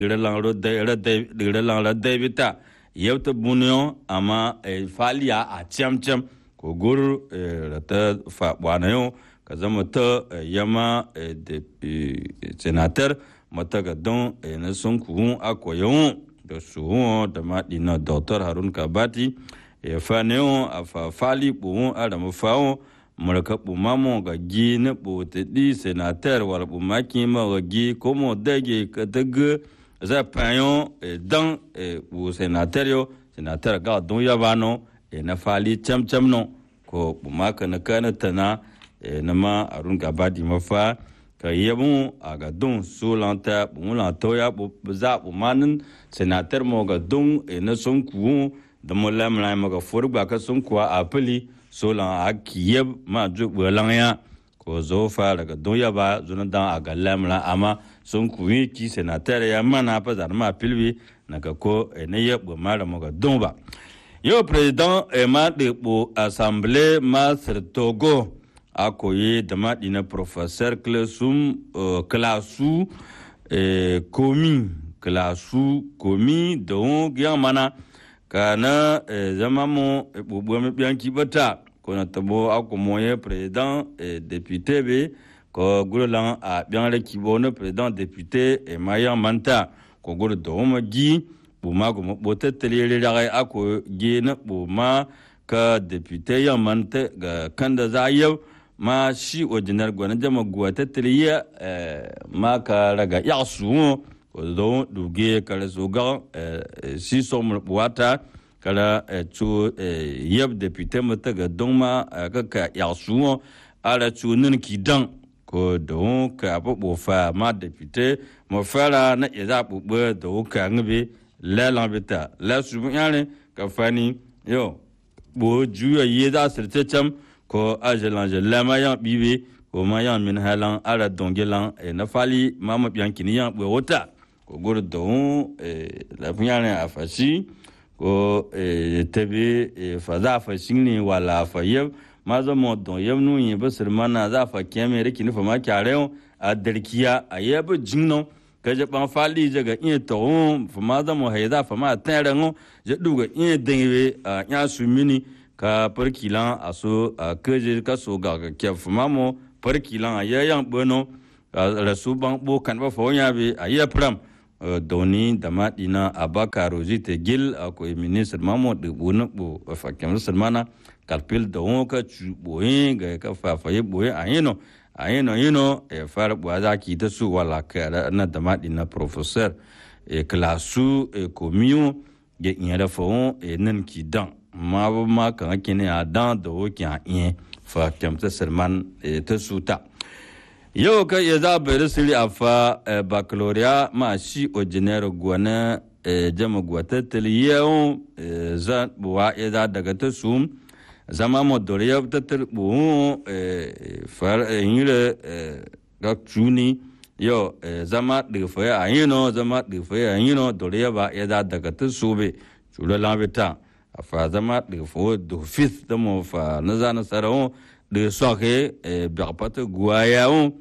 digre langra debita yebta bunyo ama faliya a cem cem ko gur rata fa bwanayo ka zama ta yama de senator mata ga don na sun kuhun akoyon da su da ma dina dr harun kabati ya fa ne a fa fali buhun adama fawo murka bumamo ga gi na bote di senator wal bumaki ma ga gi komo dage ka daga za payon dan bu senator yo senator ga don ya bano e na fali cham cham no ko bumaka na kana tana na ma arun gabadi mafa ka yabu a ga don solanta bumula to ya bu za bumanin senator mo ga don e na son ku da mo lamla ma ga furba ka son kuwa a pili solan a kiyeb ma ju bwelang ya ko zo fa daga don ya ba zuna dan a ga lamla amma sun kuyi ki senator ya mana fa zar ma pilbi na ka ko ne ya bu mara mo ga don ba yo president e ma de bo assemblée ma togo a koyi da ma dina professeur klasum klasu komi klasu komi don gyan mana kana zama mo bubuwa mi biyanki bata kona tabo ako moye president e député be ko gulan a biyanre kibo no president député e maya manta ko guru do ma gi buma ko mo bote telere ragai ako gi na buma ka député ya manta ga kanda za yau ma shi ordinar gwana jama guwa ta teliya ma ka raga ya su ko do duge kala so ga si so mo wata kala chu yeb député mata ga dongma ka ka ya su ala chu nin ki dan ko do ka bo bo fa ma député mo fara na ya za bu bo do ka ngbe la la bita la su yare ka fani yo bo juya ye da sirte cham ko ajelan je lama yan bibe ko ma yan min halan ala dongelan na fali mama biankini yan bo wota ko gor don la funyane a fashi ko tabi fa za fa shine wala fa yab ma za mo don yab nu yin basir mana za fa kiyame riki ni fa ma kyare a darkiya a yab jinno ka je ban fali je ga in to fa ma za mo hayda fa ma tare ngo je duga in denwe a nya su mini ka parkilan a so a keje ka so ga ke fa ma mo parkilan a yayan bono rasu ban bo kan ba fa nya be a ya pram doni da maɗina abaka rosite gil akwai ministre mamo de buna bo fakem salmana kalpil da wonka chu boye ga ka fa fa ye boye ayino ayino yino e far bo za ki ta su wala ka na da maɗina professeur e klasu e komiyo ge nyara fo e nan ki dan ma ba ma kan kine a dan da wo ki a yin fa kem ta salman e ta suta yau ka iya za bai siri a fa baccalaureate ma shi ordinaire gwana jama gwata taliyawo za buwa ya za daga ta su zama mo dore ya ta tarbu far yire ga tuni yau zama daga fa a yino zama daga fa a yino dore ya ba ya za daga ta su be chula lambita a fa zama daga fa do fifth da mo fa na za na sarawo de soke e bakpata guayawo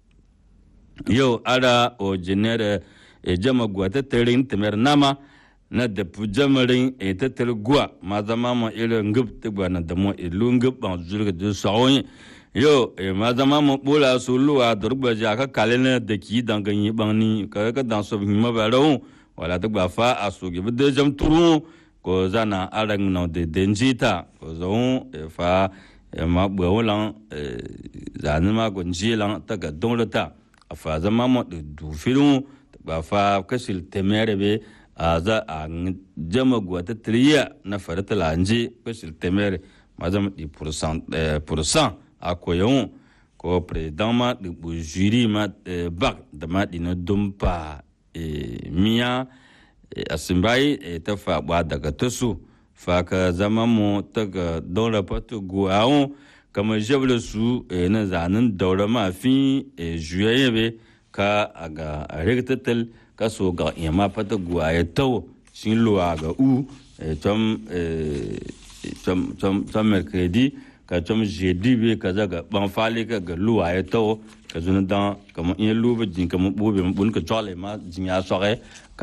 yo ara o genere e jama gua ta terin temer nama na da pu jamarin e ta ter gua ma zama ma ire ngub te gua na da mo e lu ngub ban zulga de sawon yo e ma zama ma bola su luwa durba ja ka kalene da ki dan ganyi ban ni ka ka dan so bi ma ba rawo wala ta gba fa asu ge de jam turu ko zana arang no de denjita ko zo e fa ma bwe lan zani ma ko nji lan ta ga don ta a fa zama mo de du filu ba fa kasil temere be a za a jama gwa ta triya na farata la nji kasil temere ma zama di pourcent pourcent a ko yon ko president ma de bu juri ma bak da ma di na dumpa miya asimbai ta fa ba daga tasu faka zama mu ta ga daura fata guwawon kamar jabla su na zanen daura mafi juyaye be ka a ga riktatal ka so ga yamma fata guwaye tau sin luwa ga u tom mercredi ka tom jeudi be ka zaga ban fali ka ga luwa ya tau ka zuna dan kamar in luba jin kamar bobe mun ka chole ma jin ya sore